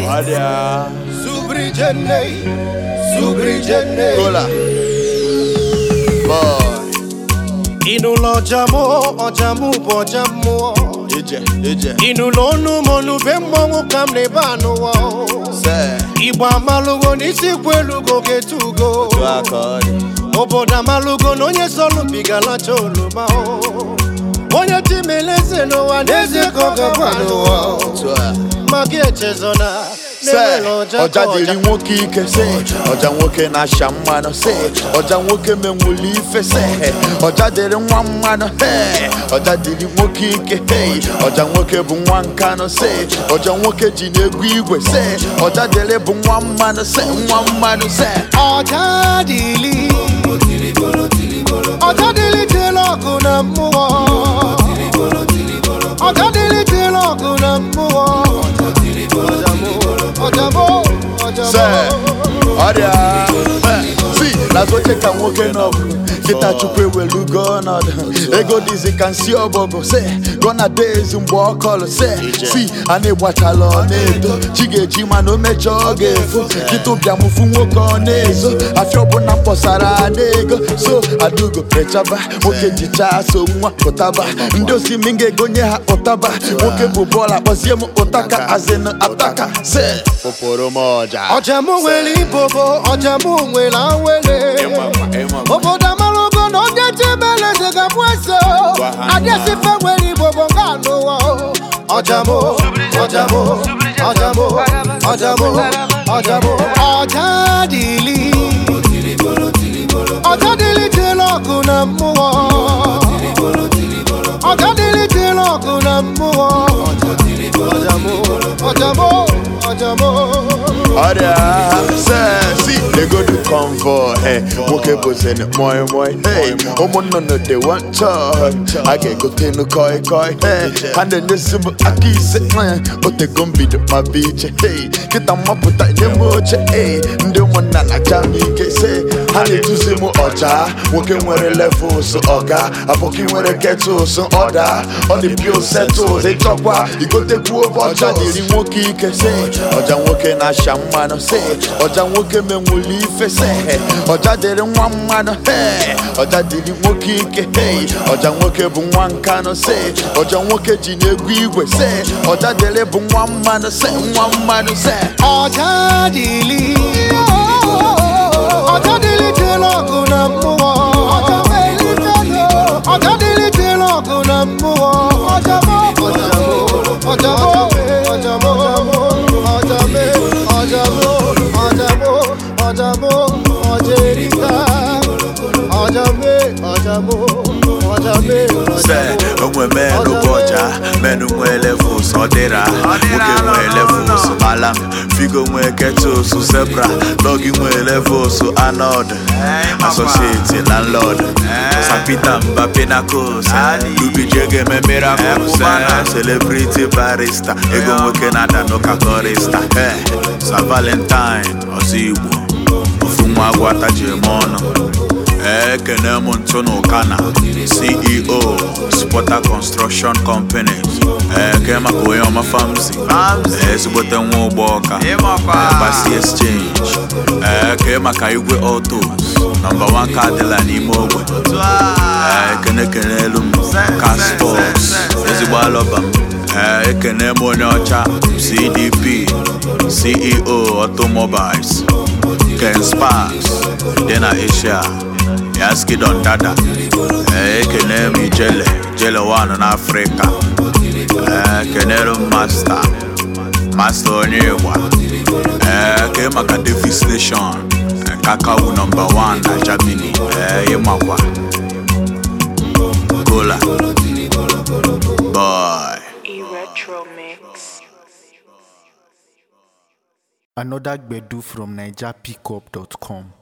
Adia. Subrijene, subrijene. Cola. Boy. Ịnụlọ ọja mụ, ọja mụ bụ ọja mmụọ. Ije, ije. Ịnụlọ ọnụ m ọnụ be mmọnwụ ka m na-ebe anụwa. Se. Igbo amalụgo n'isi kwu elugo ga-etugo. Tu akọni. Obodo amalụgo na onye sọlụbigalacha oroma. Onye timeleze n'ụwa n'eze ka ọ gakwa n'ụwa. Tu a. Maka echezona Se. na-enwere ọja Ọja ka dịrị ọja. nwoke ike se. Ọja nwoke na-asha mmanụ se. Ọja nwoke menwuli ife se. Ọja dịrị nwa mmanụ he. Ọja dịrị nwoke ike hey. Ọja nwoke bụ nwa nkanụ se. Ọja nwoke ji n'egwu igwe se. Ọja dịrị bụ nwa mmanụ se. Nwa mmanụ se. ọjà dìlì ọjà dìlì jẹlọ ọgùn na mmụọ ọjà dìlì jẹlọ ọgùn na mmụọ ọjà mụ ọjà mụ ọjà se mụ. ọrịa si n'azụ oche ka nwoke n'ọgụ kịta chukwu ewelugo ọnọdụ ego dịzi ka nsi ọbọgụ se gọna days mgbe ọ kọlụ se si a na-egbachala ọ na-edo chi ga-eji mana o mechaa ọ ga-efo kịta ụbịamụfu nwoke ọ na-ezo afịa ọbụla mkpọsara ada ego so adugo rechaba nwoke jichaa so nwa ụtaba ndị osimi ga-egonye ha ụtaba nwoke bụ bọọlụ akpọzie m ụtaka azịnụ ataka se pụpụrụ m ọja ọjà mụ nwere ibobo ọjà mụ nwere awele obodo amalogo na onye chibeleze ga-abụ eze Gwa ha adịsife nwere ibobo nga anụwa ọjà mụ ọjà mụ ọjà mụ ọjà mụ ọjà mụ ọjà dịlị ọjà dịlị jere ọgụ na mmụọ ọjà dịlị jere ọgụ na mmụọ ọjà mụ ọjà mụ ọjà mụ ọrịa sesi legodu convoy hey, nwoke bụzin moi moi hey, ụmụnnụnụ dị wanchọ a ga-egotenu koi koi hey, ha na-enyezi m aka ise eh, otego mbido ma bụ iche hey, kịta mmapụta nye m oche hey, ndị ụmụnna na-acha m ike se ha na-eduzi m ọja nwoke nwere levels ọga abụkị nwere ketụls ọda ọ dị pio setụls ịchọkwa igotekwu ọja dịrị nwoke ike se ọja nwoke na-asha mmanụ se ọja nwoke menwuli ife se ọja dịrị nwa mmanụ he ọja dịrị nwoke ike hey ọja nwoke bụ nwa nkanụ se ọja nwoke ji n'egwu igwe se ọja dịrị bụ nwa mmanụ se nwa mmanụ se ọjà dịlị ọjà dịlị jere ọgụ na mmụọ ọjà dịlị jere ọgụ na mmụọ ọjà mụ ọjà mụ ọjà mụ ọjà mụ ọjà mụ ọjà mụ ọjà mụ ọjà erika ọjà mụ ọjà mụ ọjà mụ se onwe menu bụ ọja menu nwee levels ọ dịra nwoke nwee levels alam figo nwee ketos zebra dọgi nwee levels anod associate landlord sapita mba pinacos lubijege eme miracles eh, celebrity barista ego nwoke na-ada n'ụka korista eh, sa valentine ọzọ igbo ofu nwa agwa taji eme ọnụ ekene m ntụ n'ụkana ceo spota construction companies eke maka onye ọma famsi ezigbote nwa ụgbọ ọka gbasi exchange eke maka igwe autos nọmba 1 ka adịla n'ime ogbe ekene kene elu m caspos ezigbo alọba m Ee, ekene m onye ọcha cdp ceo automobiles ken sparks dị na asia yaskidon dada Ee, ekene m ijele jele wan n'afrịka Ee, kenere m masta masta onye ịgba Ee, ke maka davis nation kakawu nọmba 1 na germany Ee, ịmakwa kola boy E-Retro Mix. Another Gbedu from NigerPickup.com.